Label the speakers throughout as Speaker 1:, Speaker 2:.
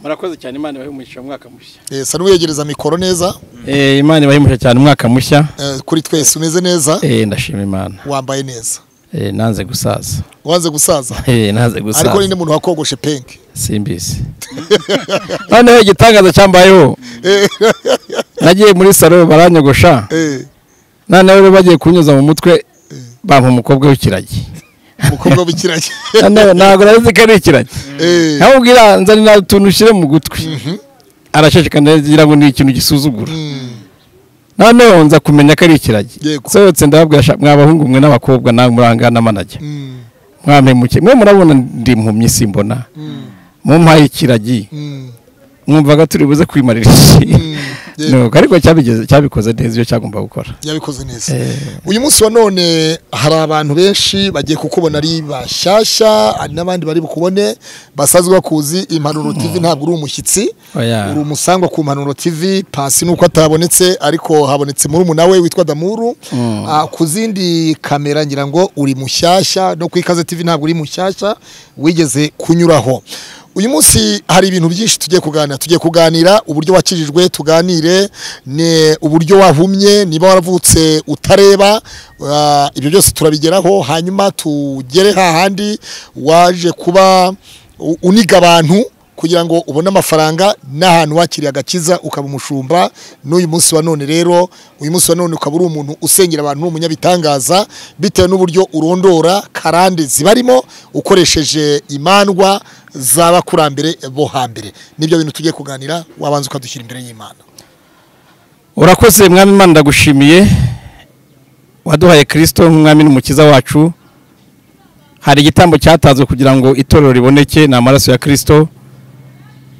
Speaker 1: murakoze cyane imana ibahe umugisha mwaka mushya
Speaker 2: eh, sanu yegereza mikoro neza
Speaker 1: eh, imana ibahe umugisha cyane umwaka mushya
Speaker 2: eh, kuri twese umeze neza
Speaker 1: eh, ndashima imana
Speaker 2: wambaye neza
Speaker 1: eh, nanze gusaza
Speaker 2: wanze gusaza
Speaker 1: eh, nanze gusaza
Speaker 2: ariko ninde muntu wakogoshe penke
Speaker 1: simbizi noneho igitangaza cyambayeho nagiye muri salo baranyogosha
Speaker 2: eh,
Speaker 1: noneho rero bagiye kunyuza mu mutwe bampa umukobwa w'ikiragi
Speaker 2: umukobwa w'ikiragi
Speaker 1: Noneho ntabwo nari nzi ko ari ikiragi
Speaker 2: Eh,
Speaker 1: nawe ubwira nzanira utuntu ushyire mu gutwi araceceka ndagira ngo ni ikintu gisuzugura noneho nza kumenya ko ari ikiragi
Speaker 2: Yego.
Speaker 1: sohotse ndababwira sha- mwa bahungu mwe n'abakobwa nawe murangana n'amanajya
Speaker 2: mm,
Speaker 1: mwampemuke mwe murabona ndi impumyi simbona mumpaye ikiragi
Speaker 2: mm,
Speaker 1: mwumvaga turi buze kwimarira iki
Speaker 2: yego.
Speaker 1: Nuko ariko cyabigeze- cyabikoze neza iyo cyagomba gukora
Speaker 2: yabikoze neza uyu munsi wa none hari abantu benshi bagiye kukubona ari bashyashya hari n'abandi bari bukubone basanzwe bakuzi impanuro tv ntabwo uri umushyitsi
Speaker 1: Oya.
Speaker 2: uri umusangwa ku mpanuro tv pasi nuko atabonetse ariko habonetse murumuna we witwa damuru Ah, ku zindi kamera ngira ngo uri mushyashya no ku ikaze tv ntabwo uri mushyashya wigeze kunyuraho uyu munsi hari ibintu byinshi tugiye kuganira tugiye kuganira uburyo wakirijwe tuganire ni uburyo wahumye niba waravutse utareba ah, ibyo byose turabigeraho hanyuma tugere hahandi waje kuba u- uniga abantu kugira ngo ubone amafaranga n'ahantu wakiriye agakiza ukaba umushumba n'uyu munsi wa none rero uyu munsi wa none ukaba uri umuntu usengera abantu uri umunyabitangaza bitewe n'uburyo urondora karande zibarimo ukoresheje imandwa z'abakurambere bo hambere nibyo bintu tugiye kuganira wabanza ukadushyira imbere y'imana
Speaker 1: urakoze mwami imana ndagushimiye waduhaye kirisito nk'umwami n'umukiza wacu hari igitambo cyatanzwe kugira ngo itorero riboneke ni amaraso ya kirisito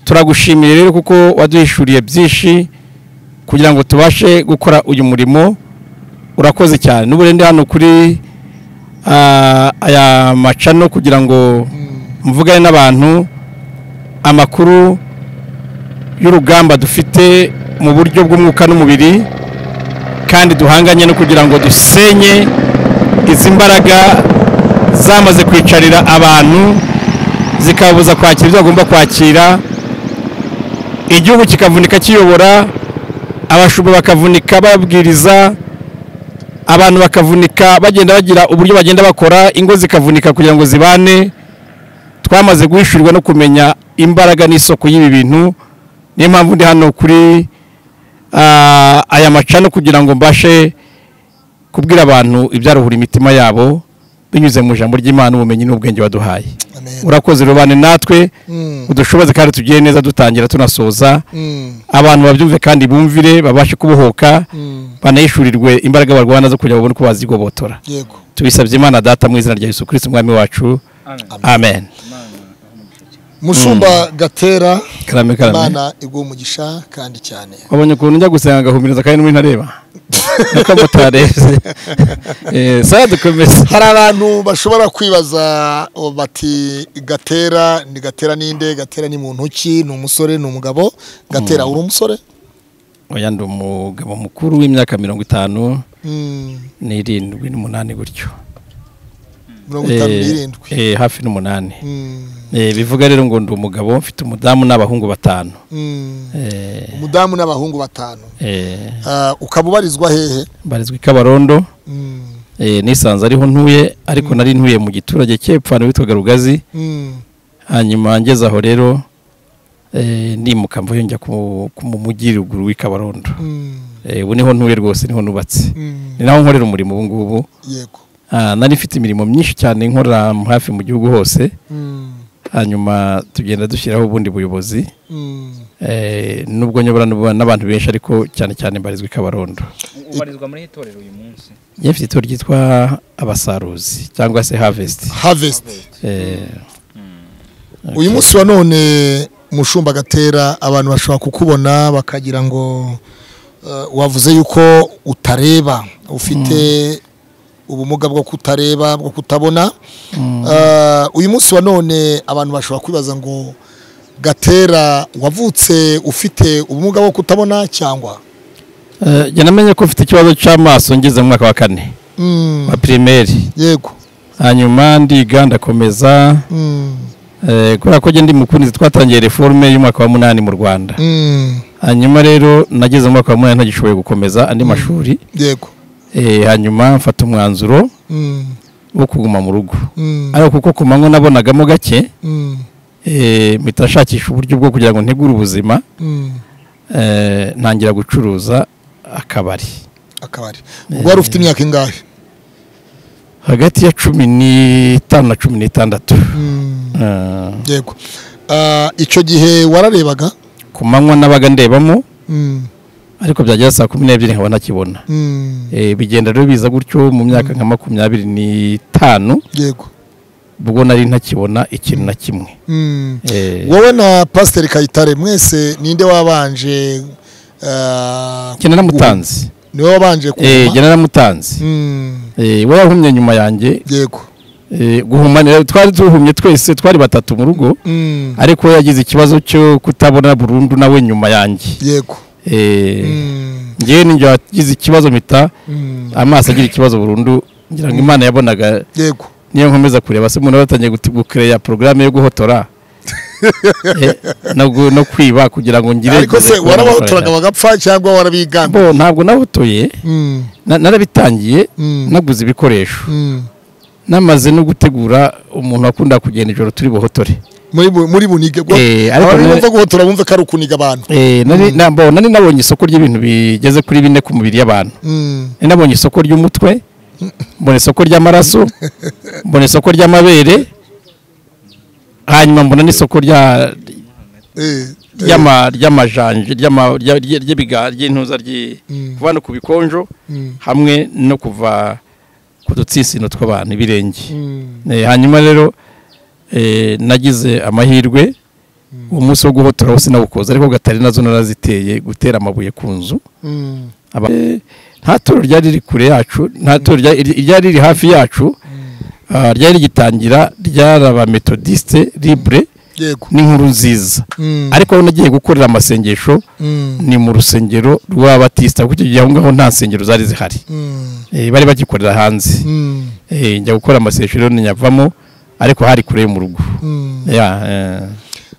Speaker 1: turagushimiye rero kuko waduhishuriye byinshi kugira ngo tubashe gukora uyu murimo urakoze cyane n'ubu rero ndi hano kuri ah, aya macano kugira ngo mvugane n'abantu amakuru y'urugamba dufite mu buryo bw'umwuka n'umubiri kandi duhanganye no kugira ngo dusenye izi mbaraga zamaze kwicarira abantu zikababuza kwakira ibyo bagomba kwakira igihugu kikavunika kiyobora abashumba bakavunika babwiriza abantu bakavunika bagenda bagira uburyo bagenda bakora ingo zikavunika kugira ngo zibane twamaze guhishurirwa no kumenya imbaraga n'isoko y'ibi bintu niyo mpamvu ndi hano kuri ah, aya macano kugira ngo mbashe kubwira abantu ibyaruhura imitima yabo binyuze mu ijambo ry'imana ubumenyi n'ubwenge waduhaye
Speaker 2: Amen.
Speaker 1: urakoze rubane natwe
Speaker 2: Mm.
Speaker 1: udushoboze kandi tugire neza dutangira tunasoza
Speaker 2: Mm.
Speaker 1: abantu babyumve kandi bumvire babashe kubohoka
Speaker 2: Mm.
Speaker 1: banayishurirwe imbaraga barwana zo kugira ngo babone uko bazigobotora
Speaker 2: yego
Speaker 1: tubisabye imana data mu izina rya yesu kirisiti umwami wacu amen
Speaker 2: mushumba gatera
Speaker 1: karame karame
Speaker 2: imana iguha umugisha kandi cyane
Speaker 1: wabonye ukuntu njya gusenga agahumiriza kandi n'ubu ntareba nuko mutarebye Eh, saya dukomeze
Speaker 2: hari abantu bashobora kwibaza oh, bati gatera ni gatera ninde gatera ni muntu ki ni umusore ni umugabo gatera uri umusore
Speaker 1: oya ndi umugabo mukuru w'imyaka mirongo itanu
Speaker 2: Mm,
Speaker 1: n'irindwi n'umunani gutyo
Speaker 2: mirongo itanu
Speaker 1: Eh,
Speaker 2: n'irindwi
Speaker 1: eh, hafi n'umunani
Speaker 2: Mm,
Speaker 1: Eh, bivuga rero ngo ndi umugabo mfite umudamu n'abahungu batanu
Speaker 2: mm.
Speaker 1: Eh,
Speaker 2: umudamu n'abahungu batanu
Speaker 1: eh,
Speaker 2: Ah, ukaba ubarizwa hehe
Speaker 1: mbarizwa i kabarondo
Speaker 2: Mm,
Speaker 1: eh, nisanze ariho ntuye ariko nari ntuye mu giturage cy'epfano witwaga rugazi
Speaker 2: mm,
Speaker 1: hanyuma ngeze aho rero eh, nimuka mvuye njya ku ku- mu mujyi ruguru w'i kabarondo
Speaker 2: mm,
Speaker 1: Eh, ubu niho ntuye rwose niho nubatse
Speaker 2: mm.
Speaker 1: ni naho nkorera umurimo ubu ngubu
Speaker 2: yego
Speaker 1: Ah, nari mfite imirimo myinshi cyane nkora hafi mu gihugu hose hanyuma tugenda dushyiraho ubundi buyobozi Eh, nubwo nyobora n'ubu- n'abantu benshi ariko cyane cyane mbarizwa i kabarondo
Speaker 3: ubarizwa muri iri torero uyu munsi
Speaker 1: njye mfite itorero ryitwa abasaruzi cyangwa se harvest
Speaker 2: havesiti
Speaker 1: Eh,
Speaker 2: uyu munsi wa none mushumba gatera abantu bashobora kukubona bakagira ngo eh, wavuze yuko utareba ufite ubumuga bwo kutareba bwo kutabona Eh, uyu munsi wa none abantu bashobora kwibaza ngo gatera wavutse ufite ubumuga bwo kutabona cyangwa
Speaker 1: eh, njye namenye ko mfite ikibazo cy'amaso ngeze mu mwaka wa kane
Speaker 2: Mm,
Speaker 1: wa pirimeri
Speaker 2: yego
Speaker 1: hanyuma ndiga ndakomeza
Speaker 2: Mm,
Speaker 1: eh, kubera ko njye ndi mukunzi twatangiye reforme y'umwaka wa munani mu rwanda
Speaker 2: mm,
Speaker 1: hanyuma rero nageze mu mwaka wa munani ntagishoboye gukomeza andi mashuri
Speaker 2: yego
Speaker 1: Eh, hanyuma mfata umwanzuro
Speaker 2: Mm,
Speaker 1: wo kuguma mu rugo
Speaker 2: mm,
Speaker 1: ariko kuko ku manywa nabonagamo gake
Speaker 2: mm,
Speaker 1: eh, mpita nshakisha uburyo bwo kugira ngo ntegure ubuzima
Speaker 2: mm.
Speaker 1: eh, ntangira gucuruza akabari
Speaker 2: akabari ubwo wari ufite imyaka ingahe
Speaker 1: hagati ya cumi n'itanu na cumi n'itandatu
Speaker 2: Mm.
Speaker 1: Eh,
Speaker 2: yego Ah, icyo gihe wararebaga
Speaker 1: ku manywa nabaga ndebamo
Speaker 2: Mm,
Speaker 1: ariko byagera saa kumi n'ebyiri nkaba ntakibona
Speaker 2: mm,
Speaker 1: Eh, bigenda rero biza gutyo mu myaka nka makumyabiri n'itanu
Speaker 2: yego
Speaker 1: ubwo nari ntakibona ikintu na kimwe
Speaker 2: Mm.
Speaker 1: Eh,
Speaker 2: wowe na pasiteri kayitare mwese ninde wabanje ah,
Speaker 1: njye naramutanze
Speaker 2: niwe wabanje
Speaker 1: Eh, njye
Speaker 2: kuma
Speaker 1: naramutanze
Speaker 2: Mm,
Speaker 1: Eh, we yahumye nyuma yanjye
Speaker 2: yego
Speaker 1: Eh, guhuma ni- twari duhumye twese twari batatu mu rugo
Speaker 2: Mm,
Speaker 1: ariko we yagize ikibazo cyo kutabona burundu nawe nyuma yanjye
Speaker 2: yego
Speaker 1: Eh,
Speaker 2: Mm,
Speaker 1: njyewe ninjye wagize ikibazo mpita
Speaker 2: mm,
Speaker 1: amaso agira ikibazo burundu ngira ngo imana yabonaga
Speaker 2: yego
Speaker 1: niyo nkomeza kureba se umuntu aba yatangiye guti- gukereya porogaramu yo guhotora Eh, no, gu- no kwiba kugira ngo ngire
Speaker 2: ariko se warabahotoraga bagapfa cyangwa warabigamba
Speaker 1: bo ntabwo nahotoye
Speaker 2: Mm,
Speaker 1: na- narabitangiye
Speaker 2: mm,
Speaker 1: naguze ibikoresho
Speaker 2: mm.
Speaker 1: namaze no gutegura umuntu wakunda kugenda ijoro turi buhotore
Speaker 2: muri bu- muri bunige bwo
Speaker 1: Eh, ariko
Speaker 2: abantu
Speaker 1: none-
Speaker 2: bumva guhotora bumva ko ari ukuniga abantu
Speaker 1: Eh, nari na- bo, nari nabonye isoko ry'ibintu bigeze kuri bine ku mubiri y'abantu
Speaker 2: Mm,
Speaker 1: Nari nabonye isoko ry'umutwe mbona isoko ry'amaraso mbona isoko ry'amabere hanyuma mbona n'isoko rya
Speaker 2: eh, eh,
Speaker 1: ry'ama- ry'amajanje ry'ama- rya- rya- ry'ibiga- ry'intuza ry-
Speaker 2: Mm.
Speaker 1: kuva no ku bikonjo
Speaker 2: Mm,
Speaker 1: hamwe no kuva ku dutsitsino tw'abantu ibirenge
Speaker 2: mm,
Speaker 1: Eh, hanyuma rero eh, nagize amahirwe uwo munsi wo guhotora wose nawukoze ariko gatari nazo naraziteye gutera amabuye ku nzu
Speaker 2: mm.
Speaker 1: Aba- Eh, nta toro ryari riri kure yacu nta toro ryari ryari riri hafi yacu ah, ryari rigitangira ryaraba metodiste libre
Speaker 2: yego
Speaker 1: n'inkuru nziza
Speaker 2: Mm,
Speaker 1: ariko aho nagiye gukorera amasengesho
Speaker 2: mm,
Speaker 1: ni mu rusengero rw'abatisita kuko icyo gihe aho ngaho nta nsengero zari zihari
Speaker 2: mm,
Speaker 1: Eh, bari bagikorera hanze
Speaker 2: mm,
Speaker 1: Eh, njya gukora amasengesho rero niyavamo ariko hari kure mu rugo
Speaker 2: mm.
Speaker 1: Ya, eh,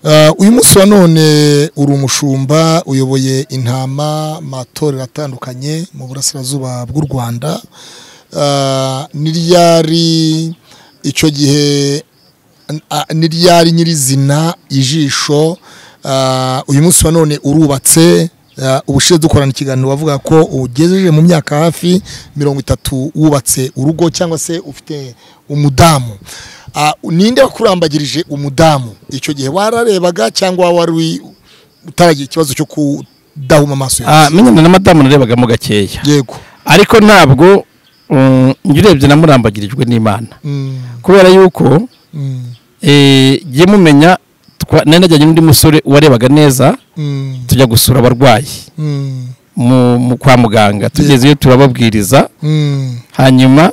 Speaker 2: Ah, uyu munsi wa none uri umushumba uyoboye intama matorero atandukanye mu burasirazuba bw'u rwanda Ah, ni ryari icyo gihe ah, ni ryari nyirizina ijisho Ah, uyu munsi wa none urubatse Ah, ubushize dukorana ikiganiro wavuga ko ugejeje mu myaka hafi mirongo itatu wubatse urugo cyangwa se ufite umudamu Ah, ninde wakurambagirije umudamu icyo gihe wararebaga cyangwa wari wi- utaragira ikibazo cyo kudahuma amaso yawe
Speaker 1: ah, menyana na madamu narebagamo gakeya
Speaker 2: yego
Speaker 1: ariko ntabwo um, njya urebye namurambagirijwe n'imana
Speaker 2: Mm,
Speaker 1: kubera yuko
Speaker 2: mm,
Speaker 1: eh, njye mumenya twa- nari najyanye n'undi musore warebaga neza
Speaker 2: mm,
Speaker 1: tujya gusura abarwayi
Speaker 2: mm,
Speaker 1: mu, mu kwa muganga tugezeyo turababwiriza
Speaker 2: mm,
Speaker 1: hanyuma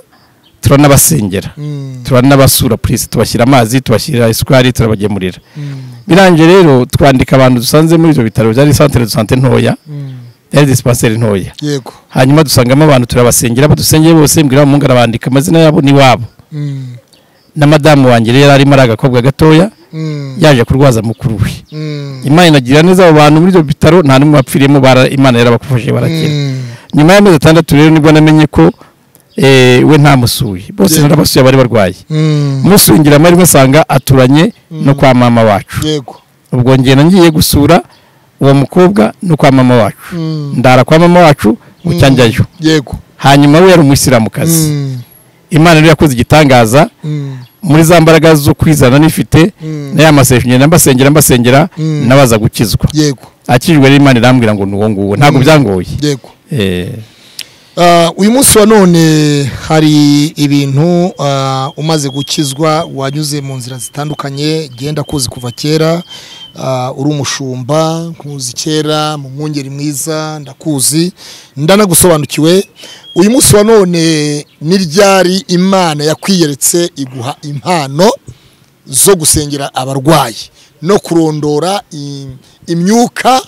Speaker 1: turanabasengera
Speaker 2: mm,
Speaker 1: turanabasura purisi tubashyira amazi tubashyira isukari turabagemurira
Speaker 2: mm,
Speaker 1: birangiye rero twandika abantu dusanze muri ibyo bitaro byari santere de sante ntoya
Speaker 2: mm,
Speaker 1: yari disipanseri ntoya
Speaker 2: yego
Speaker 1: hanyuma dusangamo abantu turabasengera badusengeye bose mbwira umuhungu arabandika amazina yabo n'iwabo
Speaker 2: Mm,
Speaker 1: na madamu wanjye rero yari arimo ari agakobwa gatoya
Speaker 2: mm,
Speaker 1: yaje kurwaza mukuru we
Speaker 2: mm,
Speaker 1: imana inagirira neza abo bantu muri ibyo bitaro nta n'umwe wapfiriyemo bara- imana yarabafashije barakira
Speaker 2: mm,
Speaker 1: nyuma y'amezi atandatu rero nibwo namenye ko eh, we ntamusuye bose
Speaker 2: Yego.
Speaker 1: narabasuye bari barwaye
Speaker 2: mm,
Speaker 1: musuye ngira amahirwe asanga aturanye no kwa mama wacu
Speaker 2: yego
Speaker 1: ubwo ngenda ngiye gusura uwo mukobwa no kwa mama wacu
Speaker 2: Mm,
Speaker 1: ndara kwa mama wacu bucyanjyayo
Speaker 2: yego
Speaker 1: hanyuma we yari umuyisilamukazi
Speaker 2: Mm,
Speaker 1: imana niyo yakoze igitangaza
Speaker 2: Mm.
Speaker 1: muri za mbaraga zo kwizana nifite
Speaker 2: Mm.
Speaker 1: na ya masengesho ngenda mbasengera mbasengera
Speaker 2: Mm.
Speaker 1: nabaza gukizwa
Speaker 2: yego
Speaker 1: akijwe n'imana irambwira ngo ni uwo nguwo ntabwo byangoye
Speaker 2: yego
Speaker 1: Eh,
Speaker 2: Ah, uyu munsi wa none hari ibintu ah, umaze gukizwa wanyuze mu nzira zitandukanye genda kuzi kuva kera Ah, uri umushumba nkuzi kera mu mwungeri mwiza ndakuzi ndanagusobanukiwe uyu munsi wa none ni ryari imana yakwiyeretse iguha impano zo gusengera abarwayi no kurondora i- imyuka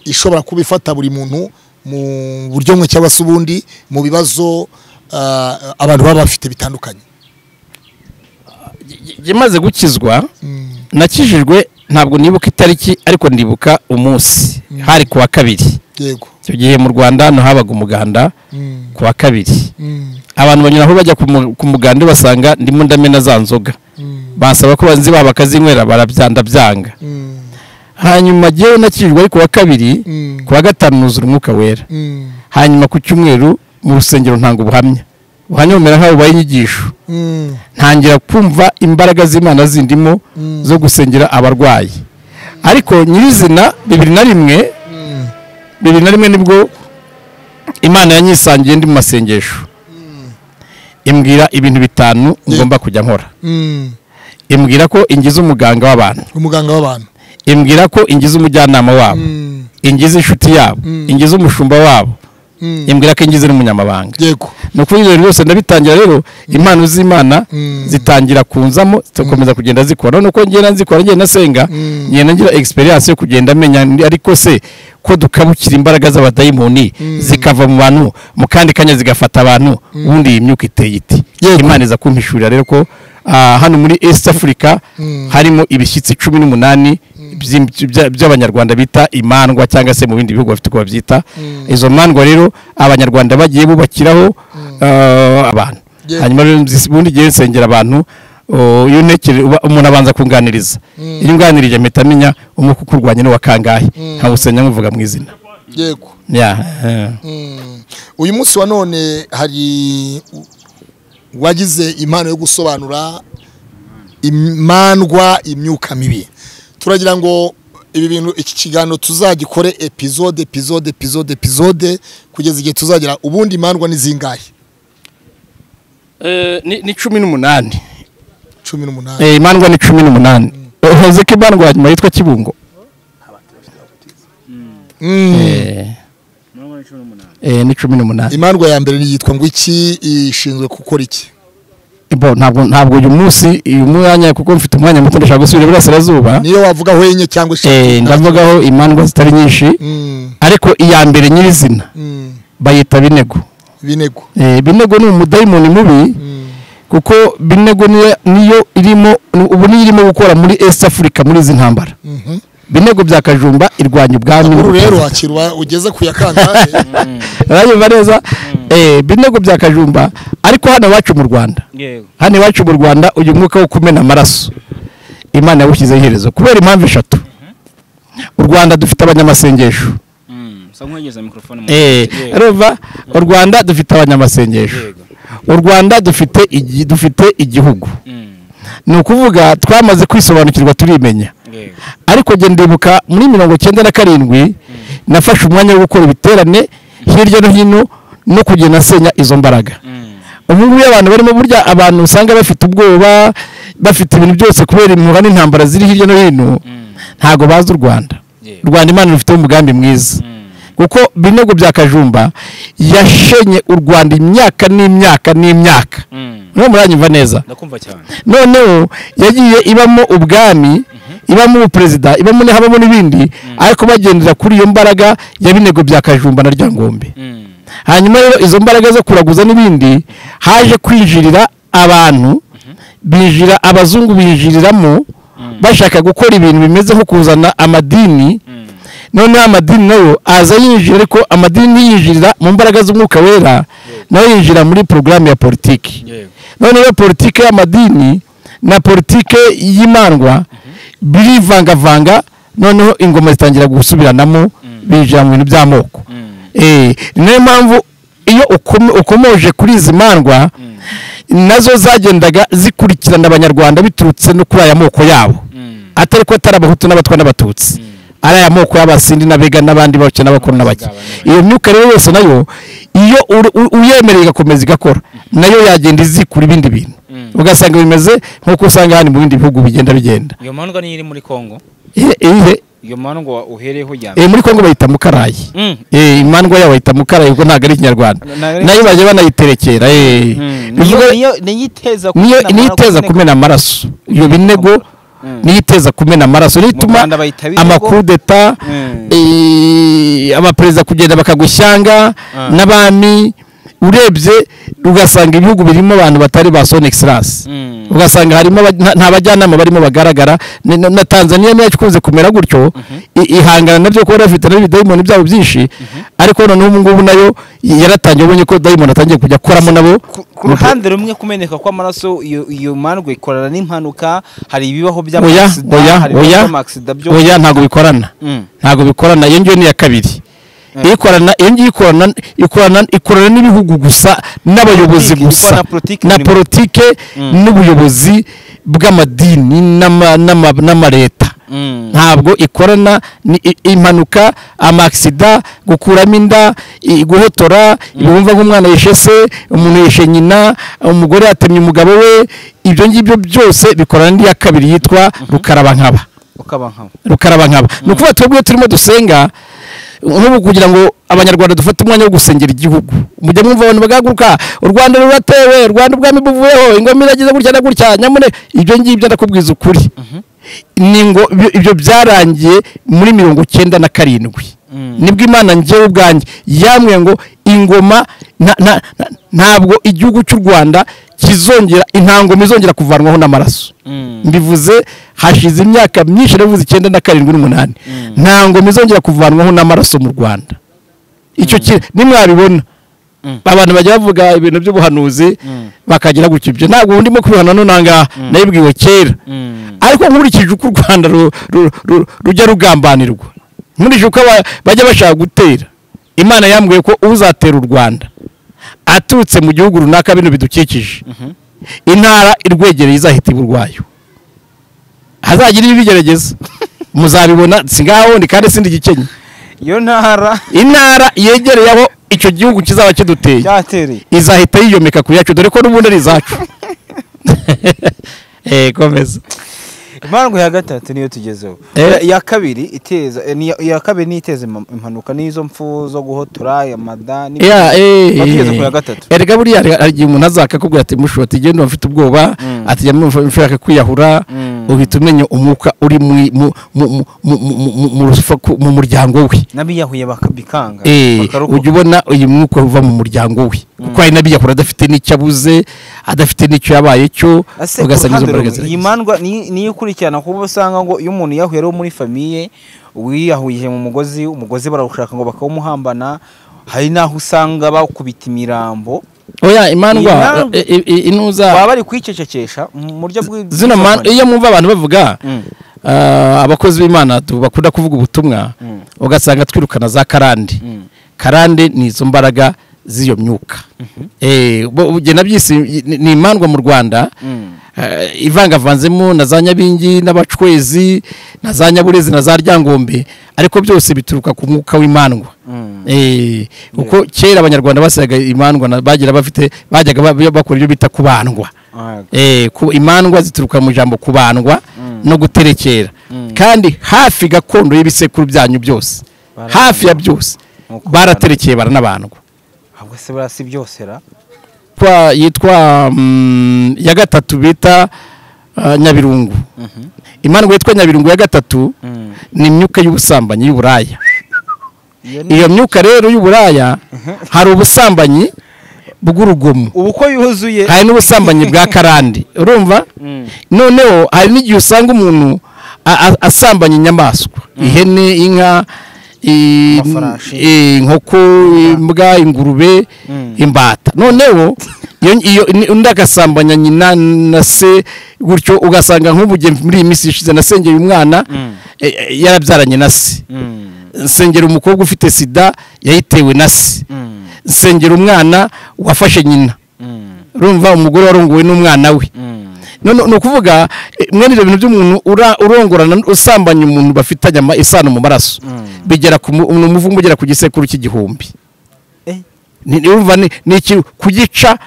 Speaker 2: ishobora kuba ifata buri muntu mu buryo bumwe cyangwa se ubundi mu bibazo ah, abantu baba bafite bitandukanye
Speaker 1: jye- jye maze gukizwa
Speaker 2: Mm,
Speaker 1: nakijijwe ntabwo nibuka itariki ariko ndibuka umunsi hari ku wa kabiri
Speaker 2: yego
Speaker 1: icyo gihe mu rwanda hano habaga umuganda
Speaker 2: Mm,
Speaker 1: ku wa kabiri
Speaker 2: mm,
Speaker 1: abantu banyura aho bajya ku mu- ku muganda basanga ndimo ndamena za nzoga
Speaker 2: mm,
Speaker 1: basaba ko banzi babo bakazinywera barabyanda byanga
Speaker 2: mm,
Speaker 1: hanyuma jyewe nakijijwe ari ku wa kabiri
Speaker 2: mm,
Speaker 1: ku wa gatanu nuzura umwuka wera
Speaker 2: mm,
Speaker 1: hanyuma ku cyumweru mu rusengero ntanga ubuhamya ubuhamya bumera nk'aho bubaye inyigisho
Speaker 2: mm,
Speaker 1: ntangira kumva imbaraga z'imana zindimo
Speaker 2: Mm.
Speaker 1: zo gusengera abarwayi ariko nyirizina bibiri na rimwe
Speaker 2: mm,
Speaker 1: bibiri na rimwe nibwo imana yanyisangiye ndi mu masengesho imbwira ibintu bitanu ngomba kujya nkora
Speaker 2: mm.
Speaker 1: imbwira ko ingize umuganga w'abantu
Speaker 2: umuganga w'abantu
Speaker 1: imbwira ko ingize umujyanama wabo
Speaker 2: Mm,
Speaker 1: ingize inshuti yabo
Speaker 2: Mm.
Speaker 1: ingize umushumba wabo
Speaker 2: mm,
Speaker 1: imbwira ko ingize n'umunyamabanga
Speaker 2: yego
Speaker 1: ni ukuri ibyo bintu byose ndabitangira rero impano z'imana
Speaker 2: Mm.
Speaker 1: zitangira kunzamo zikomeza kugenda zikora nuko ngenda nzikora ngenda nasenga
Speaker 2: Mm.
Speaker 1: ngenda ngira experience yo kugenda menya ni- ariko se ko dukabukira imbaraga z'abadayimoni
Speaker 2: Mm.
Speaker 1: zikava mu bantu mu kandi kanya zigafata abantu ubundi iyi myuka iteye iti
Speaker 2: Yego.
Speaker 1: imana iza kumpishurira rero ko ah, hano muri east africa
Speaker 2: Mm.
Speaker 1: harimo ibishyitsi cumi n'umunani by'im- bya- by'abanyarwanda bita imandwa cyangwa se mu bindi bihugu bafite uko babyita
Speaker 2: Mm.
Speaker 1: izo mandwa rero abanyarwanda bagiye bubakiraho ah, abantu
Speaker 2: Yeah.
Speaker 1: hanyuma rero nzi- ubundi igihe nsengera abantu oh, iyo ntekere uba- umuntu abanza kunganiriza
Speaker 2: Mm.
Speaker 1: iyo nganirije mpita amenya umwuka ukurwanya ni uwa kangahe
Speaker 2: Mm.
Speaker 1: nkawusenya nkuvuga mu izina
Speaker 2: yego
Speaker 1: Yeah, eh.
Speaker 2: Mm. uyu munsi wa none hari wagize impano yo gusobanura imandwa imyuka mibi turagira ngo ibi bintu iki kiganiro tuzagikore epizode epizode epizode epizode kugeza igihe tuzagira ubundi imandwa ni zingahe
Speaker 1: Eh, ni ni cumi n'umunani
Speaker 2: cumi n'umunani
Speaker 1: Eh, imandwa ni cumi n'umunani hoze ko imandwa hanyuma yitwa kibungo
Speaker 2: Mm.
Speaker 1: Eh,
Speaker 3: mirongo ine cumi n'umunani
Speaker 1: eh, ni cumi n'umunani
Speaker 2: imandwa ya mbere yitwa ngo iki ishinzwe gukora iki
Speaker 1: Bo, ntabwo ntabwo uyu munsi uyu mwanya kuko mfite umwanya muto ndashaka gusubira iburasirazuba
Speaker 2: niyo wavuga hwenye cyangwa
Speaker 1: Eh, ndavugaho imandwa zitari nyinshi
Speaker 2: Mm,
Speaker 1: ariko iya mbere nyirizina
Speaker 2: mm,
Speaker 1: bayita binego
Speaker 2: binego
Speaker 1: Eh, binego ni umudayimoni mubi
Speaker 2: Mm,
Speaker 1: kuko binego niyo- niyo irimo ubu niyo irimo gukora muri east africa muri izi ntambara
Speaker 2: mhm.
Speaker 1: binego bya kajumba irwanya ubwami
Speaker 2: uru rero
Speaker 1: n'ubutazika.
Speaker 2: wakirwa ugeze ku ya kangahe
Speaker 1: urayumva neza Eh, binego bya kajumba ariko hano iwacu mu rwanda
Speaker 3: yego
Speaker 1: hano iwacu mu rwanda uyu mwuka wo kumena amaraso imana yawushyizeho iherezo kubera impamvu eshatu u rwanda dufite abanyamasengesho
Speaker 3: Mm, usa nk'uwegeza mikorofone mu
Speaker 1: Eh,
Speaker 3: Yego.
Speaker 1: urumva u rwanda dufite abanyamasengesho
Speaker 3: Yego.
Speaker 1: u rwanda dufite igi- dufite igihugu
Speaker 3: Mm,
Speaker 1: ni ukuvuga twamaze kwisobanukirwa turimenya
Speaker 3: yego
Speaker 1: ariko njye ndibuka muri mirongo icyenda na karindwi nafashe umwanya wo gukora ibiterane hirya no hino no kugenda nsenya izo mbaraga
Speaker 3: Mm,
Speaker 1: ubu ngubu iyo abantu barimo burya abantu usanga bafite ubwoba bafite ibintu byose kubera impuha n'intambara ziri hirya no hino
Speaker 3: mm,
Speaker 1: ntabwo bazi u rwanda
Speaker 3: yego.
Speaker 1: u rwanda imana rufiteho umugambi mwiza
Speaker 3: Mm,
Speaker 1: kuko binego bya kajumba yashenye u rwanda imyaka n'imyaka n'imyaka
Speaker 3: mm.
Speaker 1: niho muranyumva neza
Speaker 3: ndakumva cyane
Speaker 1: noneho yagiye ibamo ubwami ibamo ubuperezida ibamo habamo n'ibindi ariko bagendera kuri iyo mbaraga ya binego bya kajumba na ryangombe
Speaker 3: Mm,
Speaker 1: hanyuma rero izo mbaraga zo kuraguza n'ibindi haje kwinjirira abantu binjira abazungu binjiriramo bashaka gukora ibintu bimeze nko kuzana amadini
Speaker 3: mm,
Speaker 1: noneho amadini nayo aza yinjira ariko amadini ntiyinjirira mu mbaraga z'umwuka wera nayo yinjira muri porogaramu ya politiki
Speaker 3: yego
Speaker 1: noneho politike y'amadini na politike y'imandwa birivangavanga noneho ingoma zitangira gusubiranamo binjira mu bintu by'amoko
Speaker 3: Mm,
Speaker 1: Eh, ni nayo mpamvu iyo ukomo- ukomoje kuri izi mandwa
Speaker 3: Mm.
Speaker 1: nazo zagendaga zikurikirana abanyarwanda biturutse no kuri aya moko yabo
Speaker 3: Mm.
Speaker 1: atari ko atari abahutu n'abatwa n'abatutsi ari aya moko y'abasindi n'abega n'abandi bake n'abakuru n'abake iyo myuka rero yose nayo iyo uru- u- uyemereye igakomeza igakora nayo yagenda izikura ibindi bintu ugasanga bimeze nk'uko usanga hano mu bindi bihugu bigenda bigenda
Speaker 3: iyo mandwa niyo iri muri kongo
Speaker 1: Ihe- ihe
Speaker 3: iyo mandwa uhereyeho ya
Speaker 1: eh, muri kongo bayita mukarayi
Speaker 3: Mm.
Speaker 1: Eh, imandwa yabo bayita mukarayi ubwo ntabwo ari ikinyarwanda
Speaker 3: Ntabwo ari-
Speaker 1: nayo bajya banayiterekera eh. Bivuga-
Speaker 3: niyo niyo niyiteza
Speaker 1: niyo niyo iteza kumena amaraso iyo binego
Speaker 3: Mm.
Speaker 1: niyo iteza kumena amaraso niyo
Speaker 3: Mu
Speaker 1: ituma
Speaker 3: Rwanda bayita binego.
Speaker 1: amakudeta
Speaker 3: Mm.
Speaker 1: eh, abaperezida kugenda bakagushyanga
Speaker 3: Ah.
Speaker 1: n'abami urebye ugasanga ibihugu birimo abantu batari ba son excellence
Speaker 3: Mm.
Speaker 1: ugasanga harimo aba- nta- nta bajyanama barimo bagaragara ni- na na tanzania niyo ikunze kumera gutyo i- ihangana nabyo kuba bafite nabi dayimoni byabo byinshi ariko noneho ubu ngubu nayo yaratangiye ubonye ko dayimoni atangiye kujya akoramo nabo
Speaker 3: ku ku ruhande rumwe kumeneka kw'amaraso iyo iyo mandwa ikorana n'impanuka hari ibibaho
Speaker 1: oya
Speaker 3: by'amaksida
Speaker 1: oya
Speaker 3: hari ibibaho
Speaker 1: oya
Speaker 3: by'amaksida byo
Speaker 1: oya ntabwo bikorana
Speaker 3: Mm.
Speaker 1: ntabwo bikorana iyo ngiyo ni iya kabiri ikorana iyo ngiyo ikorana ikorana ikorana n'ibihugu gusa n'abayobozi
Speaker 3: Politiki,
Speaker 1: gusa
Speaker 3: na politiki
Speaker 1: na
Speaker 3: muri-
Speaker 1: politike
Speaker 3: Mm.
Speaker 1: n'ubuyobozi bw'amadini n'ama- n'ama- n'amareta
Speaker 3: Mm.
Speaker 1: ntabwo ikorana ni i- impanuka amaksida gukuramo inda i- guhotora ibumva nk'umwana yishe se umuntu yishe nyina umugore yatemye umugabo we ibyo ngibyo byose bikorana n'iya kabiri yitwa rukaraba nkaba
Speaker 3: ukaba nkabo
Speaker 1: rukaraba nkaba ni ukuvuga twebwe turimo dusenga nk'ubu kugira ngo abanyarwanda dufate umwanya wo gusengera igihugu mujya mwumva abantu bagaguruka u rwanda ruratewe u rwanda ubwami buvuyeho ingoma iragize gutya na gutya nyamune ibyo ngibyo ndakubwiza ukuri ni ngo ibyo- ibyo byarangiye muri mirongo icyenda na karindwi
Speaker 3: Mm.
Speaker 1: nibwo imana ngewe ubwanjye yambwiye ngo ingoma nta- nta- nta- ntabwo igihugu cy'u rwanda kizongera intangoma izongera kuvanwaho n'amaraso
Speaker 3: Mm.
Speaker 1: mbivuze hashize imyaka myinshi navuze icyenda na karindwi n'umunani nta ngoma izongera kuvanwaho n'amaraso mu rwanda icyo ki nimwabibona
Speaker 3: Mm.
Speaker 1: abantu bajya bavuga ibintu by'ubuhanuzi
Speaker 3: Mm.
Speaker 1: bakagira gutya ibyo ntabwo ubu ndimo kubihana nangaha nabibwiwe kera
Speaker 3: Mm.
Speaker 1: ariko nkurikije uko u rwanda ru- ru- ru- rujya rugambanirwa nkurikije uko aba- bajya bashaka gutera imana yambwiye ko uzatera u rwanda aturutse mu gihugu runaka bino bidukikije
Speaker 3: Mhm.
Speaker 1: intara irwegereye izahita iba urwayo hazagira ibigerageza muzabibona si ngaho ni kandi sindi gikenye
Speaker 3: iyo ntara
Speaker 1: intara yegereye aho icyo gihugu kizaba kiduteye
Speaker 3: cyatereye
Speaker 1: izahita yiyomeka ku yacu dore ko n'ubundi ari izacu eh komeza
Speaker 3: impamvu ya gatatu niyo tugezeho
Speaker 1: Eh.
Speaker 3: Ya- iya kabiri iteza eh, niyo- iya kabiri niyo iteza impa- impanuka n'izo mpfu zo guhotora amada n'ibindi.
Speaker 1: ya
Speaker 3: Batugeze ku ya gatatu.
Speaker 1: erega buriya hari- hari igihe umuntu azakakubwira ati mushoti genda mfite ubwoba
Speaker 3: Mm.
Speaker 1: ati jya mwumva ushaka kwiyahura
Speaker 3: Mm.
Speaker 1: uhita umenya umwuka uri muri- mu- mu- mu- mu- mu- mu- mu rusaku- mu muryango we
Speaker 3: n'abiyahuye baka- bikanga
Speaker 1: Eh,
Speaker 3: bakarokoka.
Speaker 1: ujya ubona uyu mwuka uva mu muryango we kuko hari n'abiyahura adafite n'icyo abuze adafite n'icyo yabaye cyo
Speaker 3: Ese
Speaker 1: ugasanga izo mbaraga
Speaker 3: uruhande rumwe, iyi
Speaker 1: ziragize
Speaker 3: mandwa ni- niyo ikurikirana kuko usanga ngo iyo umuntu yahuye ari uwo muri famiye wiyahurije mu mugozi umugozi barawushaka ngo bakawumuhambana hari n'aho usanga bakubita imirambo
Speaker 1: oya imandwa
Speaker 3: Imandwa-
Speaker 1: eh, eh, eh,
Speaker 3: baba
Speaker 1: inuza
Speaker 3: bari kwicecekesha mu buryo bwi-
Speaker 1: zino ma-
Speaker 3: bw'izo
Speaker 1: iyo mwumva abantu bavuga
Speaker 3: Mm.
Speaker 1: ah, abakozi b'imana tu- bakunda kuvuga ubutumwa
Speaker 3: Mm.
Speaker 1: ugasanga twirukana za karande
Speaker 3: Mm.
Speaker 1: karande ni izo mbaraga z'iyo myuka Eh, bo- ubwo ugenda byisi ni- ni imandwa mu rwanda
Speaker 3: Mm.
Speaker 1: Eh, ivangavanzemo na za nyabingi n'abacwezi na za nyaburezi na za ryangombe ariko byose bituruka ku mwuka w'imandwa
Speaker 3: Mm.
Speaker 1: Eh, kuko kera abanyarwanda basaga imandwa na- bagira bafite bajyaga ba- bakora ibyo bita kubandwa
Speaker 3: Ah,
Speaker 1: Eh, ku imandwa zituruka mu ijambo kubandwa no guterekera kandi hafi gakondo y'ibisekuru byanyu byose
Speaker 3: Baranabandwa.
Speaker 1: hafi ya byose
Speaker 3: Nk'uko
Speaker 1: baraterekeye baranabandwa
Speaker 3: ahubwo se buriya si byose ra
Speaker 1: Kwa- yitwa mm, ya gatatu bita ah, nyabirungu imandwa yitwa nyabirungu ya gatatu
Speaker 3: Mm.
Speaker 1: ni imyuka y'ubusambanyi y'uburaya
Speaker 3: Iyo ni-
Speaker 1: iyo myuka rero y'uburaya hari ubusambanyi bw'urugomo
Speaker 3: ubu ko yuzuye
Speaker 1: hari n'ubusambanyi bwa karande urumva
Speaker 3: Mm.
Speaker 1: noneho hari n'igihe usanga umuntu a- a- asambanya inyamaswa ihene inka i-
Speaker 3: Amafarashi.
Speaker 1: i- inkoko imbwa ingurube
Speaker 3: Mm.
Speaker 1: imbata noneho iyo- iyo ni- undi agasambanya nyina na se gutyo ugasanga nk'ubu jye muri iyi minsi ishize nasengeye umwana
Speaker 3: Mm.
Speaker 1: eh, eh, yarabyaranye na se
Speaker 3: Mm.
Speaker 1: nsengera umukobwa ufite sida yayitewe na se
Speaker 3: Mm.
Speaker 1: nsengera umwana wafashe nyina
Speaker 3: Mm.
Speaker 1: urumva umugore warongowe n'umwana we
Speaker 3: Mm.
Speaker 1: none ni ukuvuga eh, mwene ibyo bintu by'umuntu ura- urongorana usambanya umuntu bafitanye ama- isano mu maraso
Speaker 3: Mm.
Speaker 1: bigera ku mu- ni umuvumo ugera ku gisekuru cy'igihumbi
Speaker 3: Eh,
Speaker 1: ni ni- urumva ni ni ikintu kugica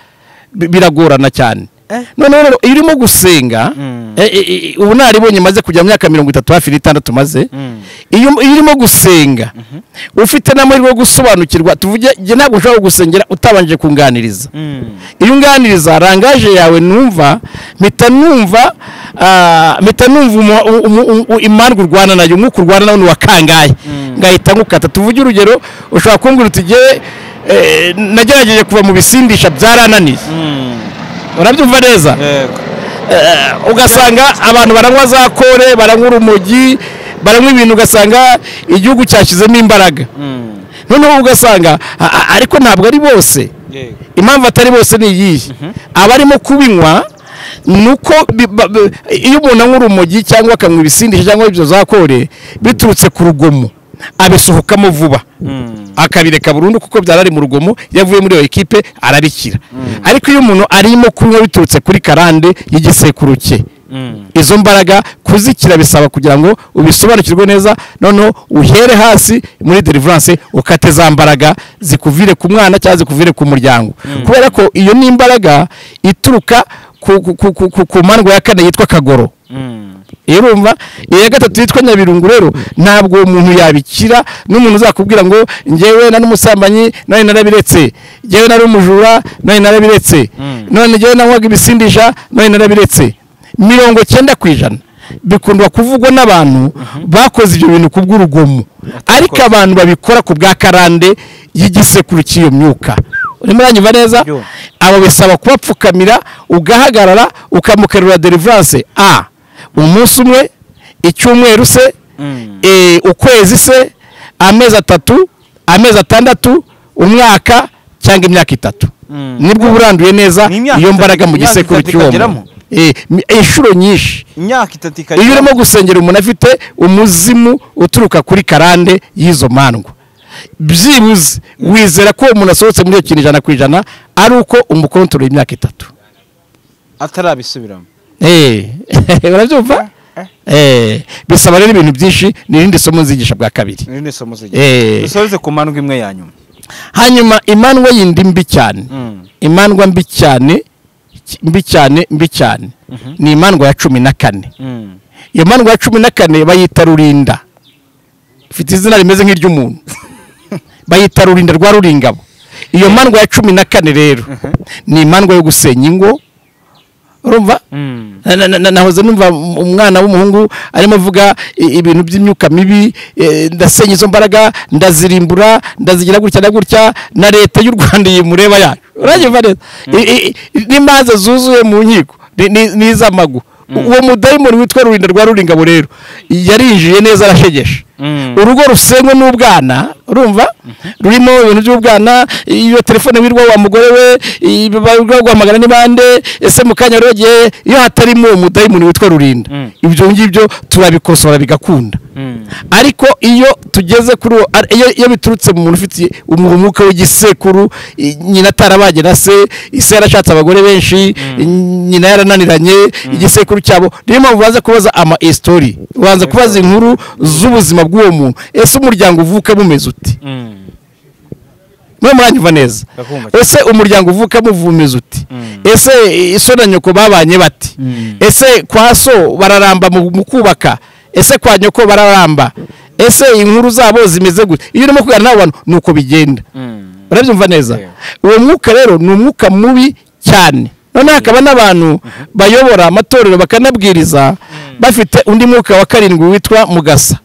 Speaker 1: bi- biragorana cyane
Speaker 3: Eh.
Speaker 1: noneho rero iyo urimo gusenga
Speaker 3: Mm.
Speaker 1: eh, eh, eh, ubu naribonye maze kujya mu myaka mirongo itatu hafi n'itandatu maze
Speaker 3: Mm.
Speaker 1: iyo iyo urimo gusenga ufite n'amahirwe yo gusobanukirwa tuvuge njye ntabwo ushobora gusengera utabanje kunganiriza
Speaker 3: Mm.
Speaker 1: iyo unganiriza rangaje yawe numva mpita numva ah, mpita numva umu- umu- umu- imandwa urwana nayo umwuka urwana nawo ni uwa kangahe ngahita ngukata tuvuge urugero ushobora kumbwira uti ngewe eh, nagerageje kuva mu bisindisha byarananiye
Speaker 3: Mm.
Speaker 1: urabyumva neza
Speaker 3: Yego.
Speaker 1: Eh, ugasanga abantu baranywa za kore baranywa urumogi baranywa ibintu ugasanga igihugu cyashyizemo imbaraga
Speaker 3: Mm.
Speaker 1: noneho ugasanga a- a- ariko ntabwo ari bose
Speaker 3: Yego.
Speaker 1: impamvu atari bose ni iyihe abarimo kubinywa ni uko bi- ba- ba- iyo umuntu anywa urumogi cyangwa akanywa ibisindisha cyangwa ibyo za kore biturutse ku rugomo abisohokamo vuba
Speaker 3: Mm.
Speaker 1: akabireka burundu kuko byari ari mu rugomo iyo avuye muri iyo ekipe arabikira ariko iyo umuntu arimo kunywa biturutse kuri karande y'igisekuru cye
Speaker 3: Mm.
Speaker 1: izo mbaraga kuzikira bisaba kugira ngo ubisobanukirwe neza noneho uhere hasi muri deliverance ukate za mbaraga zikuvire ku mwana cyangwa zikuvire ku muryango kubera ko iyo ni imbaraga ituruka ku, ku, ku, ku, ku, ku mandwa ya kane yitwa kagoro
Speaker 3: Mm.
Speaker 1: iyo urumva iya gatatu yitwa nyabirungu rero ntabwo uwo muntu yabikira n'umuntu uzakubwira ngo ngewe nari umusambanyi nari narabiretse ngewe nari umujura nari narabiretse
Speaker 3: Mm.
Speaker 1: none ngewe nanywaga ibisindisha nari narabiretse mirongo cyenda ku ijana bikundwa kuvugwa n'abantu bakoze ibyo bintu ku bw'urugomo ariko abantu babikora ku bwa karande y'igisekuru cy'iyo myuka urimo uranyumva neza
Speaker 3: Yo.
Speaker 1: abo bisaba kubapfukamira ugahagarara ukamukerura deliverance a umunsi umwe icyumweru se
Speaker 3: Mm.
Speaker 1: eh, ukwezi se amezi atatu amezi atandatu umwaka cyangwa imyaka itatu
Speaker 3: Mm.
Speaker 1: nibwo uba uranduye neza
Speaker 3: Ni imyaka
Speaker 1: iyo mbaraga mu
Speaker 3: itatu- imyaka
Speaker 1: gisekuru
Speaker 3: itatu
Speaker 1: cy'uwo
Speaker 3: ikageramo?
Speaker 1: muntu Eh, mi- inshuro nyinshi
Speaker 3: Imyaka itatu ikajya.
Speaker 1: iyo urimo gusengera umuntu afite umuzimu uturuka kuri karande y'izo mandwa byibuze wizera ko uwo muntu asohotse muri iyo kintu ijana ku ijana ari uko umukontorora imyaka itatu
Speaker 3: atarabisubiramo.
Speaker 1: Eh, urabyumva Eh, bisaba rero ibintu byinshi ni irindi somo nzigisha bwa kabiri
Speaker 3: Iri ni isomo zigira.
Speaker 1: Eh.
Speaker 3: Dusoreze ku mandwa imwe ya nyuma.
Speaker 1: hanyuma imandwa yindi mbi cyane
Speaker 3: Mm.
Speaker 1: imandwa mbi cyane mbi cyane mbi cyane ni imandwa ya cumi na kane
Speaker 3: Mm.
Speaker 1: iyo mandwa ya cumi na kane bayita rurinda ifite izina rimeze nk'iry'umuntu bayita rurinda rwa ruringabo iyo mandwa ya cumi na kane rero ni imandwa yo gusenya ingo urumva
Speaker 3: Mm.
Speaker 1: Na- na- na- na- nahoze numva umwana w'umuhungu arimo avuga i- ibintu by'imyuka mibi eh, ndasenya izo mbaraga ndazirimbura ndazigira gutya na gutya na leta y'u rwanda iyi mureba yacu uranyumva neza I- i- n'imanza zuzuye mu nkiko ni- ni- ni iz'amagu uwo mudayimoni witwa rurinda rwa ruringabo rero yarinjiye neza arashegesha
Speaker 3: Mm.
Speaker 1: urugo rusenywe n'ubwana urumva rurimo ibintu by'ubwana iyo telefone wirirwa wa mugore we wirirwa guhamagara n'ibande ese mu kanya rogeye iyo hatarimo uwo mudayimoni witwa rurinda
Speaker 3: Mm.
Speaker 1: ibyo ngibyo turabikosora bigakunda
Speaker 3: Mm.
Speaker 1: ariko iyo tugeze kuri uwo ar- iyo- iyo biturutse mu muntu ufite umwuka w'igisekuru i- nyina atarabanye na se ise yarashatse abagore benshi nyina yarananiranye igisekuru cyabo niyo mpamvu baza kubaza ama esitori baza kubaza inkuru z'ubuzima bw'uwo muntu ese umuryango uvuka bumeze uti
Speaker 3: Mm.
Speaker 1: mwe muranyumva neza
Speaker 3: Ndakumva.
Speaker 1: ese umuryango uvuka muvumeza uti
Speaker 3: Mm.
Speaker 1: ese iso na nyoko babanye bati
Speaker 3: Mm.
Speaker 1: ese kwa so bararamba mu mu kubaka ese kwa nyoko bararamba ese inkuru zabo zimeze gute iyo urimo kuganira n'abo bantu ni uko bigenda
Speaker 3: Mm.
Speaker 1: urabyumva neza
Speaker 3: Yeah.
Speaker 1: uwo mwuka rero ni umwuka mubi cyane noneho hakaba n'abantu bayobora amatorero bakanabwiriza bafite undi mwuka wa karindwi witwa mugasa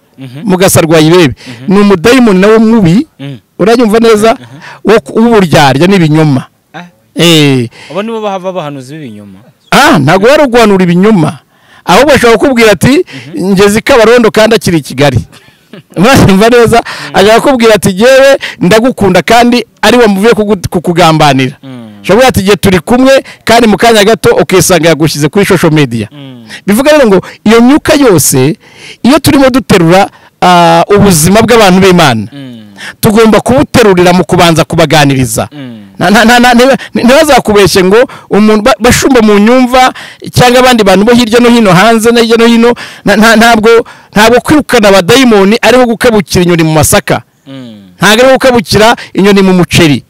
Speaker 1: mugasa rwa ibebe ni umudayimoni nawe mubi
Speaker 3: Mm.
Speaker 1: uranyumva neza wo ku- w'uburyarya n'ibinyoma
Speaker 3: Ah.
Speaker 1: Eh,
Speaker 3: Abo nibo bahava abahanuzi b'ibinyoma.
Speaker 1: ah ntabwo wari uguhanura ibinyoma ahubwo ashobora kukubwira ati ngeze i kabarondo kandi akiri i kigali mwanyumva neza ashobora kukubwira ati yewe ndagukunda kandi ari we muvuye kugu- kukugambanira
Speaker 3: Mm.
Speaker 1: ashobora ati igihe turi kumwe kandi mu kanya gato ukisanga yagushyize kuri social media
Speaker 3: Mm.
Speaker 1: bivuga rero ngo iyo myuka yose iyo turimo duterura ah, ubuzima bw'abantu b'imana
Speaker 3: Mm.
Speaker 1: tugomba kubuterurira mu kubanza kubaganiriza
Speaker 3: Mm.
Speaker 1: nta- nta- nta- nta- ntiba- ntibazakubeshye ngo umuntu ba- bashumba mu nyumva cyangwa abandi bantu bo hirya no hino hanze no hirya no hino nta- nta- ntabwo ntabwo kwirukana abadayimoni ariho gukabukira inyoni mu masaka ntabwo ariho gukabukira inyoni mu muceri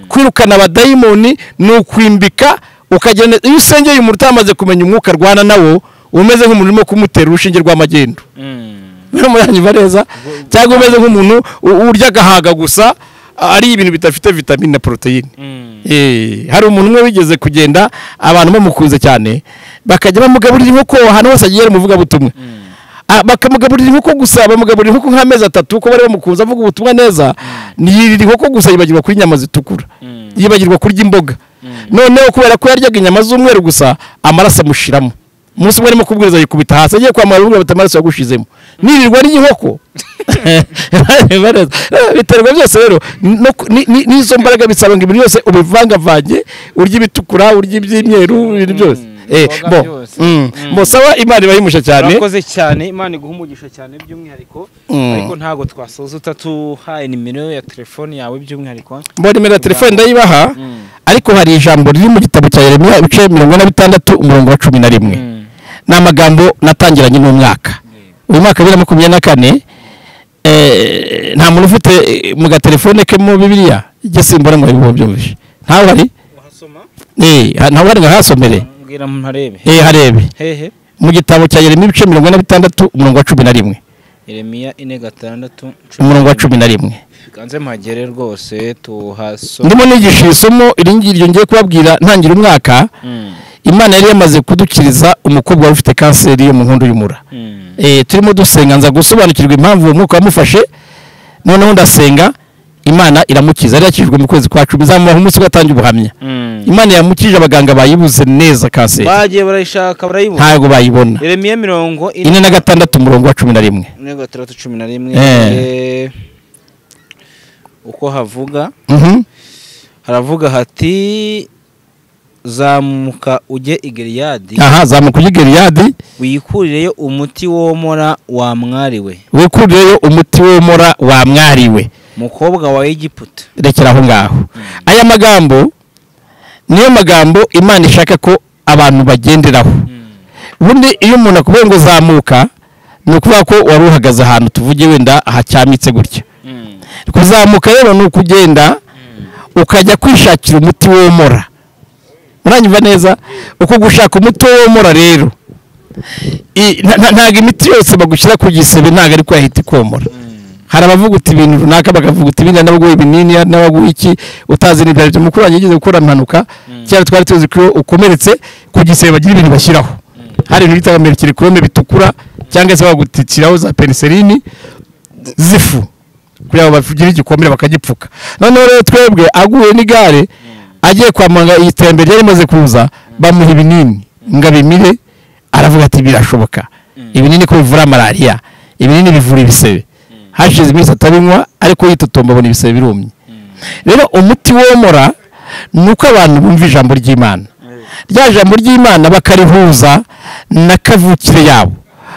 Speaker 1: kwirukana abadayimoni ni ukwimbika ukagenda iyo usengeye umuntu utamaze kumenya umwuka arwana nawo uba umeze nk'umuntu urimo kumutera urushinge rw'amagendo muranyumva neza cyangwa umeze nk'umuntu u- urya agahaga gusa ari ibintu bidafite vitamine na poroteyine Eh, hari umuntu umwe wigeze kugenda abantu bamukunze cyane bakajya bamugaburira inkoko ahantu hose agiye umuvugabutumwa Ah, bakamugaburira inkoko gusa bamugaburira inkoko nk'amezi atatu ko bari bamukunze avuga ubutumwa neza yirira inkoko gusa yibagirwa kurya inyama zitukura yibagirwa kurya imboga noneho kubera ko yaryaga inyama z'umweru gusa amaraso amushiramo umunsi umwe arimo kubwiriza yikubita hasi agiye kwamara urubuga bati amaraso yagushizemo nirirwa ariye inkoko Bareza. biterwa byose rero no ku- ni- ni- n'izo mbaraga bisaba ngo ibintu byose ubivangavange urya ibitukura urya iby'imyeru ibintu byose Eh, bo
Speaker 3: imboga byose.
Speaker 1: mm,
Speaker 3: Mm.
Speaker 1: musaba imana ibahimusha cyane
Speaker 3: murakoze cyane imana iguha umugisha cyane by'umwihariko
Speaker 1: Mm.
Speaker 3: ariko ntabwo twasoza utatuhaye nimero ya telefone yawe by'umwihariko
Speaker 1: mbona nimero ya telefone ndayibaha ariko hari ijambo riri mu gitabo cya yeremiya ibice mirongo ine na bitandatu umurongo wa cumi na rimwe ni amagambo natangiranye n'umwaka uyu mwaka bibiri na makumyabiri na kane eh, nta muntu ufite eh, mu gatelefone ke mu bibiliya ijya simbura ngo biba byumvishe ntawe hari
Speaker 3: wahasoma
Speaker 1: Eh, ha- ntawe hari ngo ahasomere
Speaker 3: mbwira ntarebe
Speaker 1: Eh, harebe
Speaker 3: hehe
Speaker 1: mu gitabo cya yeremiya ibice mirongo ine na bitandatu umurongo wa cumi na rimwe
Speaker 3: Yeremiya ine gatandatu
Speaker 1: umurongo wa cumi na rimwe
Speaker 3: ganze mpagere rwose tuhasoma
Speaker 1: ndimo nigisha iri somo iri ngiri ryongeye kubabwira ntangira umwaka
Speaker 3: Mm.
Speaker 1: imana yari yamaze kudukiriza umukobwa wari ufite kanseri yo mu nkondo y'umura
Speaker 3: Mm.
Speaker 1: Eh, turimo dusenga nza gusobanukirwa impamvu uwo mwuka wamufashe noneho ndasenga imana iramukiza yari yakijwe mu kwezi kwa cumi izamubaho umunsi we atange ubuhamya
Speaker 3: Mm.
Speaker 1: imana yamukije abaganga bayibuze neza kanseri
Speaker 3: bagiye barayishaka barayibona
Speaker 1: ntabwo bayibona
Speaker 3: Yeremiya mirongo
Speaker 1: ine na gatandatu umurongo wa cumi na rimwe
Speaker 3: ine gatandatu cumi na rimwe
Speaker 1: Eh.
Speaker 3: Eh, uko havuga
Speaker 1: Mhm.
Speaker 3: haravuga hati zamuka ujye i Gileyadi
Speaker 1: aha zamuka ujye i Gileyadi
Speaker 3: wikurireyo umuti womora wamwariwe
Speaker 1: wikurireyo umuti womora wamwariwe
Speaker 3: mukobwa wa egiputa
Speaker 1: rekera aho ngaho aya magambo niyo magambo imana ishaka ko abantu bagenderaho ubundi iyo umuntu akubwiye ngo zamuka ni ukuvuga ko wari uhagaze ahantu tuvuge wenda hacyamitse gutya kuzamuka rero ni ukugenda ukajya kwishakira umuti womora muranyumva neza uko gushaka umuti womora rero i- nta- nta- ntabwo imiti yose bagushyira ku gisebe ntabwo ariko yahita ikomora hari abavuga uti ibintu runaka bakavuga uti ibintu hari n'abaguha ibinini hari n'abaguha iki utazi n'ibyo aribyo mukuru wanjye yagize gukora impanuka kera twari tuzi ko iyo ukomeretse ku gisebe bagira ibintu bashyiraho hari ibintu bita amerekere kurome bitukura cyangwa se bagutitiraho za peniserini z'ifu kugira ngo bagire igikomere bakagipfuka noneho rero twebwe aguye n'igare agiye kwa muganga iyi terambere ryari rimaze kuza bamuha ibinini ngo abimire aravuga ati birashoboka ibinini ko bivura malariya ibinini bivura ibisebe hashize iminsi atabinywa ariko yitotomba abona ibisebe birumye rero umuti womora ni uko abantu bumva ijambo ry'imana rya jambo ry'imana bakarihuza na kavukire yabo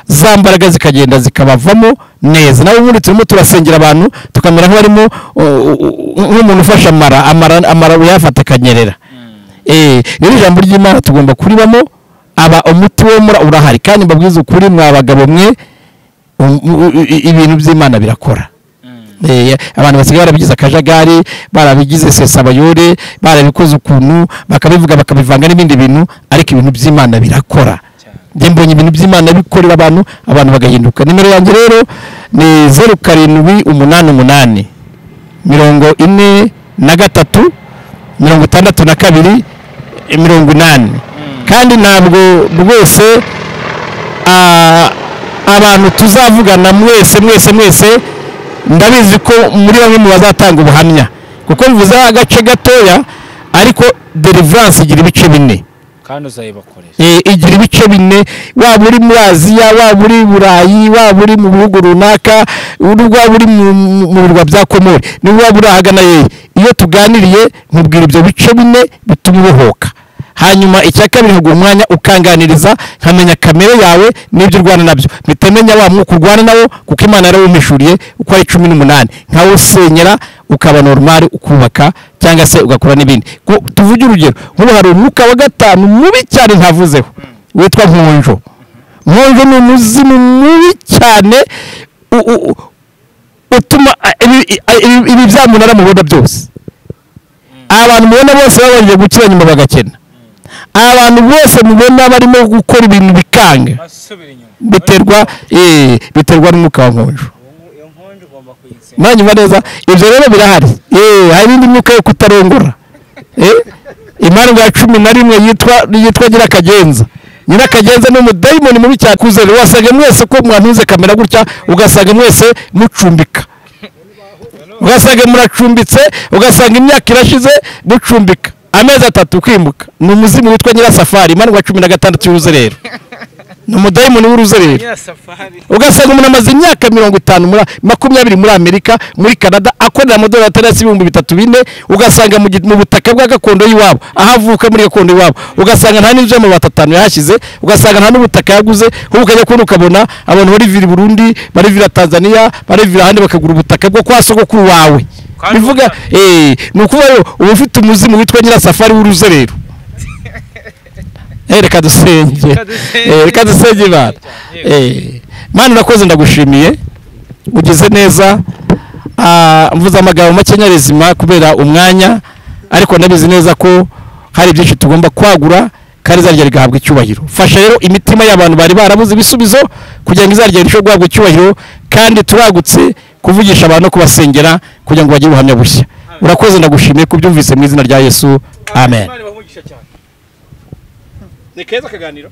Speaker 1: za mbaraga zikagenda zikabavamo neza nawe ubundi turimo turasengera abantu tukamera nk'abarimo uh, uh, nk'umuntu ufashe amara amara amara uyafata akanyerera Eh, rero ijambo ry'imana tugomba kuribamo aba umuti womora urahari kandi mbabwiza ukuri mwa bagabo mwe um- u- i- ibintu by'imana birakora Eh, abantu basigaye barabigize akajagari barabigize sesabayore barabikoze ukuntu bakabivuga bakabivanga n'ibindi bintu ariko ibintu by'imana birakora njye mbonye ibintu by'imana bikorera abantu abantu bagahinduka nimero yanjye rero ni zeru karindwi umunani umunani mirongo ine na gatatu mirongo itandatu na kabiri eh, mirongo inani kandi ntabwo rwose ah, abantu tuzavugana mwese mwese mwese ndabizi ko muri bamwe mu bazatanga ubuhamya kuko mvuze agace gatoya ariko deliverance igira ibice bine
Speaker 3: kandi uzayibakoresha
Speaker 1: Eh, igira ibice bine waba uri muri aziya waba uri i burayi waba uri mu bihugu runaka uri- waba uri mu mu- mu birwa bya komori niba waba uri ahagana yewe iyo tuganiriye nkubwira ibyo bice bine bituma ubohoka hanyuma icya kabiri nkaguha umwanya ukanganiriza nkamenya kamere yawe n'ibyo urwana nabyo mpita menya wa mwuka urwana nawo kuko imana yarawumpishuriye uko ari cumi n'umunani nkawusenyera ukaba normal ukubaka cyangwa se ugakora n'ibindi Ku- tuvuge urugero nk'ubu hari umwuka wa gatanu mubi cyane ntavuzeho witwa nkonjo nkonjo ni umuzimu mubi cyane u- u- u- utuma a- ibi- i- a- ibi- ibi bya munara mubona byose abantu mubona bose babanje gukira nyuma bagakena abantu bose mubona barimo gukora ibintu bikanga
Speaker 3: basubira inyuma
Speaker 1: biterwa eh, biterwa n'umwuka wa nkonjo
Speaker 3: iyo nkonje ugomba kuyitsinda
Speaker 1: mwanyumva neza ibyo rero birahari eh, hari indi myuka yo kutarongora Eh, imandwa ya cumi na rimwe yitwa yitwa nyirakagenza nyirakagenza ni umudayimoni mubi cyane kuze rero wasanga mwese ko mwantuze kamera gutya ugasanga mwese mucumbika ugasanga muracumbitse ugasanga imyaka irashize mucumbika amezi atatu kwimuka ni umuzimu witwa nyirasafari imandwa cumi na gatandatu y'uruzerero ni umudayimoni w'uruzerero
Speaker 3: nyirasafari
Speaker 1: ugasanga umuntu amaze imyaka mirongo itanu muri makumyabiri muri amerika muri canada akorera amadolari atari hasi ibihumbi bitatu bine ugasanga mu gi- mu butaka bwa gakondo y'iwabo aho avuka muri gakondo y'iwabo ugasanga nta n'inzu y'amabati atanu yahashyize ugasanga nta n'ubutaka yaguze ahubwo ukajya kubona ukabona abantu barivira i burundi barivira tanzania barivira ahandi bakagura ubutaka bwo kwa sogokuru wawe
Speaker 3: Kandi
Speaker 1: bivuga eh, ni ukuvuga rero uba ufite umuzimu witwa nyirasafari w'uruzerero Eh, reka dusenge
Speaker 3: Reka dusenge.
Speaker 1: Eh, reka dusenge imana
Speaker 3: Yego.
Speaker 1: Eh, mana urakoze ndagushimiye ugize neza Ah, mvuze amagambo makenya rezima kubera umwanya ariko ndabizi neza ko hari byinshi tugomba kwagura kandi izarya rigahabwa icyubahiro fasha rero imitima y'abantu bari barabuze ibisubizo kugira ngo izarya rirusheho guhabwa icyubahiro kandi turagutse kuvugisha abantu no kubasengera kugira ngo bagire ubuhamya bushya urakoze ndagushimiye kubyumvise mu izina rya yesu amen
Speaker 3: bahugisha cyane
Speaker 1: ni keza akaganiro